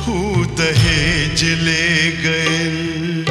हू दहेज ले गए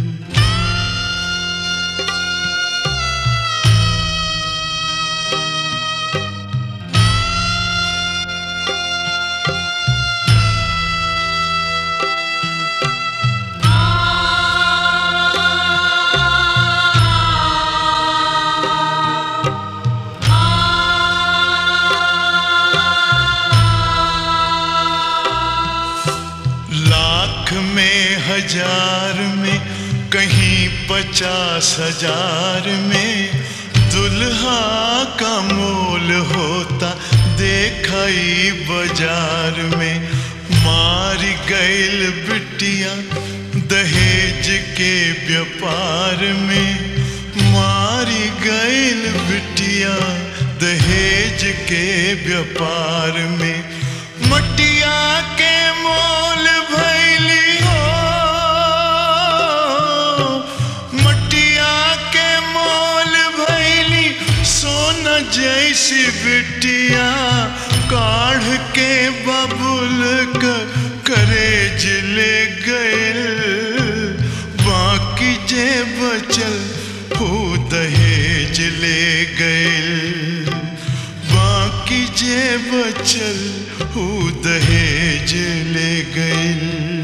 लाख में हजार में कहीं पचास हजार में दुल्हा का मोल होता देखाई बाजार में मार गैल बिटिया दहेज के व्यापार में मारी गैल बिटिया दहेज के व्यापार में मटिया के मोल भैली हो मटिया के मोल भैली सोना जैसी बिटिया काढ़ के बबुल क करेज ले गए बाकी जे बचल हो दहेज ले गए बाकी जे बचल हो दहेज ले गए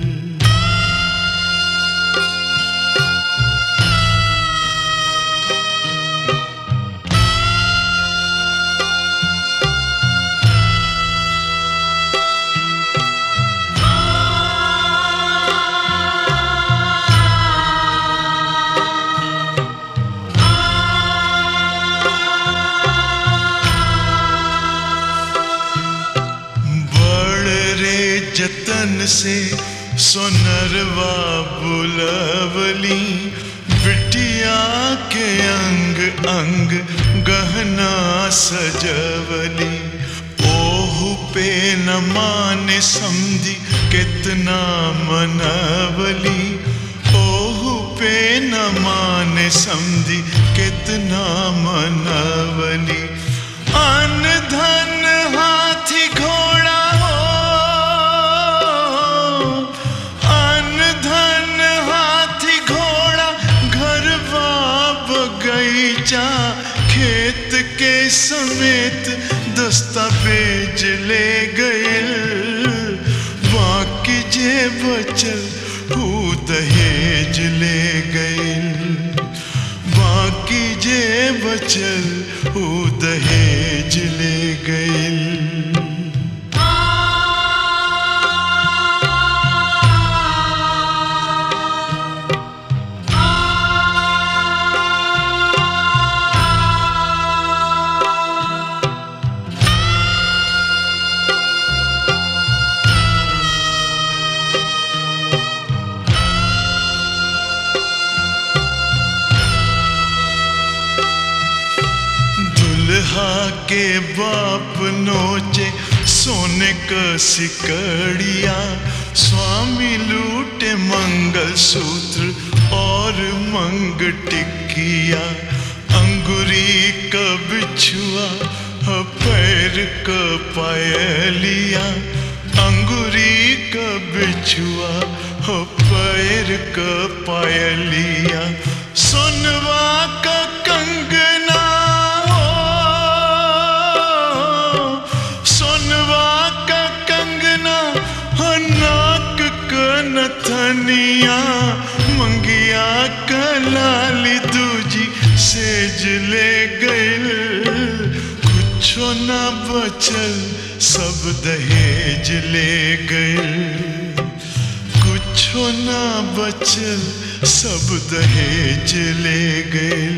बड़ रे जतन से सोनरवा बुलवली बिटिया के अंग अंग गहना सजवली ओहु पे न माने समझी कितना मनवली ओहु पे न माने समझी कितना मनवली अन धन हाथी घोड़ा हो अन धन हाथी घोड़ा घर बगीचा खेत के समेत दस्तावेज ले गए बाकी जे बचल हू दहेज ले गए बाकी जे बचल हू दहेज ले गए दुल्हा के बाप नोचे सोने का सिकड़िया स्वामी लूटे मंगल सूत्र और मंग टिकिया अंगुरी का बिछुआ ह पैर का पायलिया अंगुरी का बिछुआ हो पैर का पायलिया सोनवा का कंगना हो सोनवा का कंगना हो नाक का नथनिया मंगिया का लाली दूजी सेज ले गए कुछो ना बचल सब दहेज ले गए कुछो ना बचल सब दहेज ले गए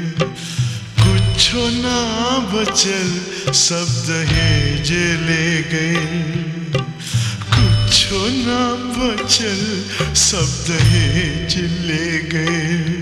कुछो ना बचल सब दहेज ले गए कुछो ना बचल सब दहेज ले गए